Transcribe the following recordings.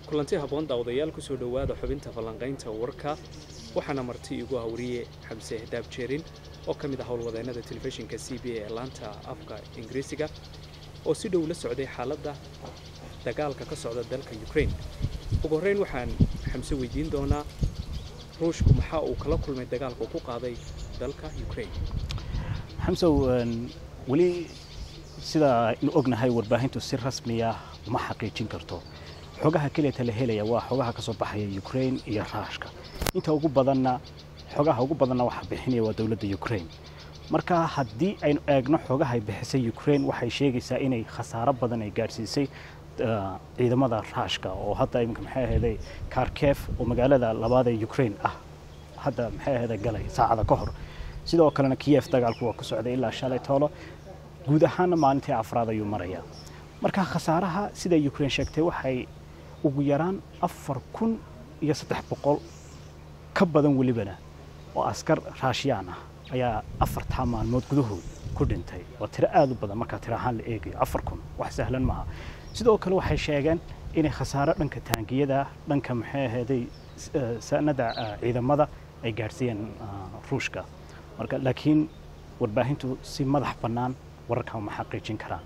kulanti habboon daawadayaal kusoo dhowaada xubinta falanqaynta warka waxaana marti igu hawriye xamse daab jeerin oo ka mid ah howlwadeennada telefishinka c b a ee laanta afka ingiriisiga oo si dhow la socday xaaladda dagaalka ka socda dalka ukraine ugu horreyn waxaan xamse weydiin doonaa ruushku maxaa uu kala kulmay dagaalka uu ku qaaday dalka ukraine xamsow weli sida aynu ognahay warbaahintu si rasmiya uma xaqiijin karto xogaha keliyata la helaya waa xogaha ka soo baxaya ukraine iyo raashka inta ugu badanna xogaha ugu badanna waxa bixinaya waa dowladda ukraine marka haddii aynu eegno xogaha ay bixisay ukraine waxay sheegaysaa inay khasaaro badan ay gaadhsiisay ciidamada raashka oo hadda iminka maxay ahaday kharkef oo magaalada labaad ee ukraine ah hadda maxay ahaday galay saacada ka hor sidoo kalena kiyef dagaalku waa ku socday ilaa shalay toolo guud ahaanna maalintii afraad ayuu marayaa marka khasaaraha sida ukraine sheegtay waxay ugu yaraan afar kun iyo saddex boqol ka badan welibana oo askar raashiyaan ah ayaa afartaa maalmood gudahood ku dhintay waa tiro aada u badan markaa tiro ahaan la eegayo afar kun wax sahlan maaha sidoo kale waxay sheegeen inay khasaaro dhanka taangiyada dhanka maxay ahaday sanada ciidamada ay gaadhsiiyeen ruushka marka laakiin warbaahintu si madax bannaan wararkan ma xaqiijin karaan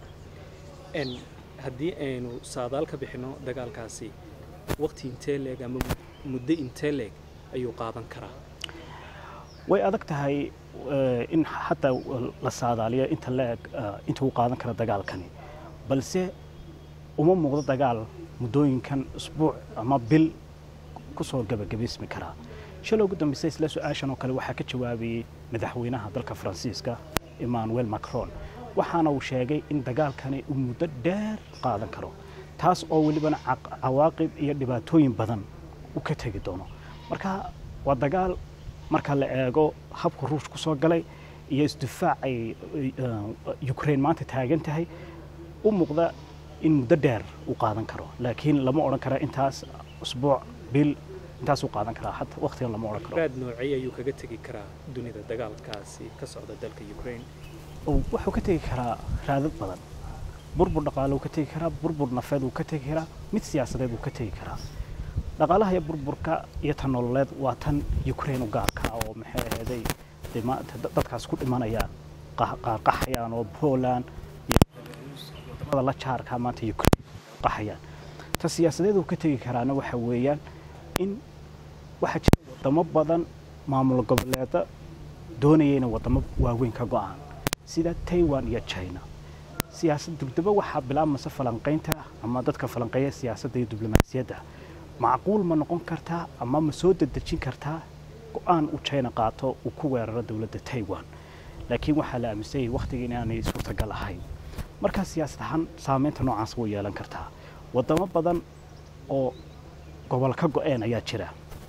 haddii aynu saadaal ka bixinno dagaalkaasi waqti intee leeg ama muddo intee leeg ayuu qaadan karaa way adag tahay in xataa la saadaaliyo inta leeg inta uu qaadan kara dagaalkani balse uma muuqdo dagaal muddooyinkan isbuuc ama bil ku soo gabagabaysmi karaa shalay ugu dambaysa isla su-aashan oo kale waxaa ka jawaabayey madaxweynaha dalka faransiiska emmanuel macron waxaana uu sheegay in dagaalkani uu muddo dheer qaadan karo taas oo welibana cawaaqib iyo dhibaatooyin badan u ka tegi doono marka waa dagaal marka la eego habka ruush ku soo galay iyo isdifaac ay ukraine maanta taagan tahay u muuqda in muddo dheer uu qaadan karo laakiin lama odhan kara intaas usbuuc bil intaasuu qaadan karaa hata waqtigan lama odhan karo raad noocay ayuu kaga tegi karaa dunida dagaalkaasi ka socda dalka ukraine wuxuu ka tegi karaa raadad badan burbur dhaqaale uu ka tegi karaa burbur nafeed uu ka tegi karaa mid siyaasadeed uu ka tegi karaa dhaqaalaha iyo burburka iyo tan nololeed waa tan ukraine u gaarka oo maxay ahaday dee maanta dadkaas ku dhimanayaan qaarqaxayaan oo poland iyo wadamada la jaarka maanta ukraine qaxayaan ta siyaasadeed uu ka tegi karaana waxa weeyaan in waxaa jira wadamo badan maamul goboleeda doonaya inay wadamo waaweyn ka go-aan sida taiwan iyo china siyaasad dugdaba waxaa bilaabmaysa falanqaynta ama dadka falanqeeya siyaasadda iyo diblomaasiyadda macquul ma noqon kartaa ama ma soo dedejin kartaa go-aan uu china qaato uu ku weeraro dowladda taiwan laakiin waxaa la aaminsanyay wakhtiga inaanay suurtagal ahayn markaa siyaasad ahaan saameynta noocaas way yeelan kartaa wadamo badan oo gobol ka go-een ayaa jira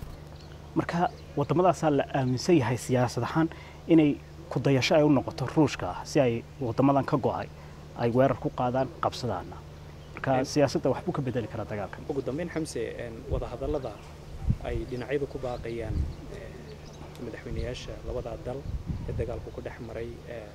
marka waddamadaasaa la aaminsan yahay siyaasad ahaan inay kudayasho ay u noqoto ruushka ah si ay wadamadan ka go-ay ay weerar ku qaadaan qabsadaana marka siyaasadda waxbuu ka bedeli karaa dagaalkan ugu dambeyn xamse wadahadallada ay dhinacyadu ku baaqayaan madaxweynayaasha labadaa dal ee dagaalku ku dhex maray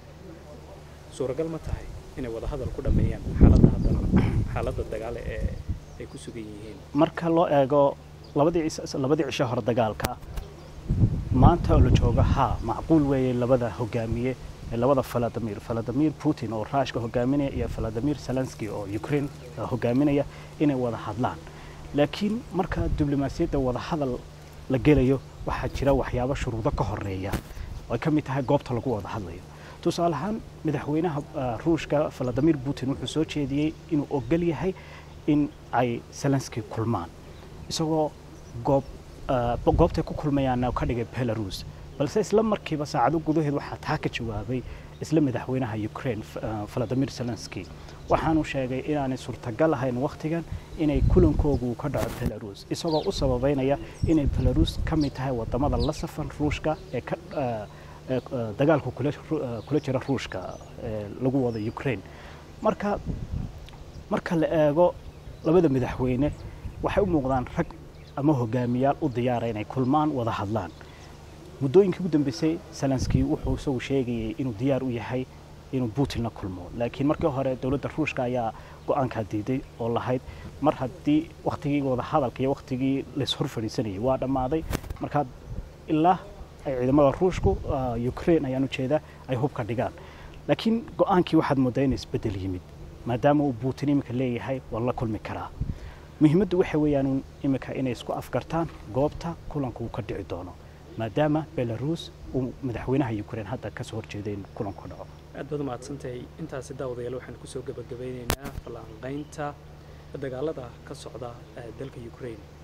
suuragal ma tahay inay wadahadal ku dhammeeyaan xaaladda haddana xaaladda dagaale ee ay ku sugan yihiin marka loo eego labadii labadii cisho hore dagaalka maanta oo la joogo haa macquul weeye labada hogaamiye ee labada valadimir valadimir putin oo ruushka hogaaminaya iyo valadimir zelensky oo ukraine hogaaminaya inay wada hadlaan laakiin marka diblomaasiyadda wada hadal la gelayo waxaa jira waxyaabo shuruudo ka horeeya oo ay ka mid tahay goobta lagu wada hadlayo tusaale ahaan madaxweynaha ruushka valadimir putin wuxuu soo jeediyey inuu ogol yahay in ay zelensky kulmaan isagoo goob goobtay ku kulmayaana ka dhigay belarus balse isla markiiba saacado gudaheed waxaa taa ka jawaabay isla madaxweynaha ukraine valadimir zelensky waxaanu sheegay inaanay suurtagal ahayn wakhtigan inay kulankoogu ka dhaco belarus isagoo u sababeynaya inay belarus ka mid tahay wadamada la safan ruushka ee ka dagaalku kula jira ruushka ee lagu wado ukraine marka marka la eego labada madaxweyne waxay u muuqdaan rag ama hogaamiyaal u diyaara inay kulmaan wada hadlaan muddooyinkii ugu dambeysay zelenski wuxuu isagu sheegayay inuu diyaar u yahay inuu putin la kulmo laakiin markii hore dowladda ruushka ayaa go-aankaa diiday oo lahayd mar haddii wakhtigii wadahadalka iyo wakhtigii laishor fadhiisanayay waa dhammaaday markaa ilaa ay ciidamada ruushku ukraine ayaan ujeedaa ay hubka dhigaan laakiin go-aankii waxaad moodaa in isbeddel yimid maadaama uu putin iminka leeyahay waan la kulmi karaa muhiimaddu waxa weeyaan iminka inay isku afgartaan goobta kulanku uu ka dhici doono maadaama belarus uu madaxweynaha ukraine hadda kasoo horjeeday in kulanku dhaco aad baad umahadsantahay intaasi daawadayaal waxaan kusoo gabagabeyneynaa falanqaynta dagaalada ka socda dalka ukraine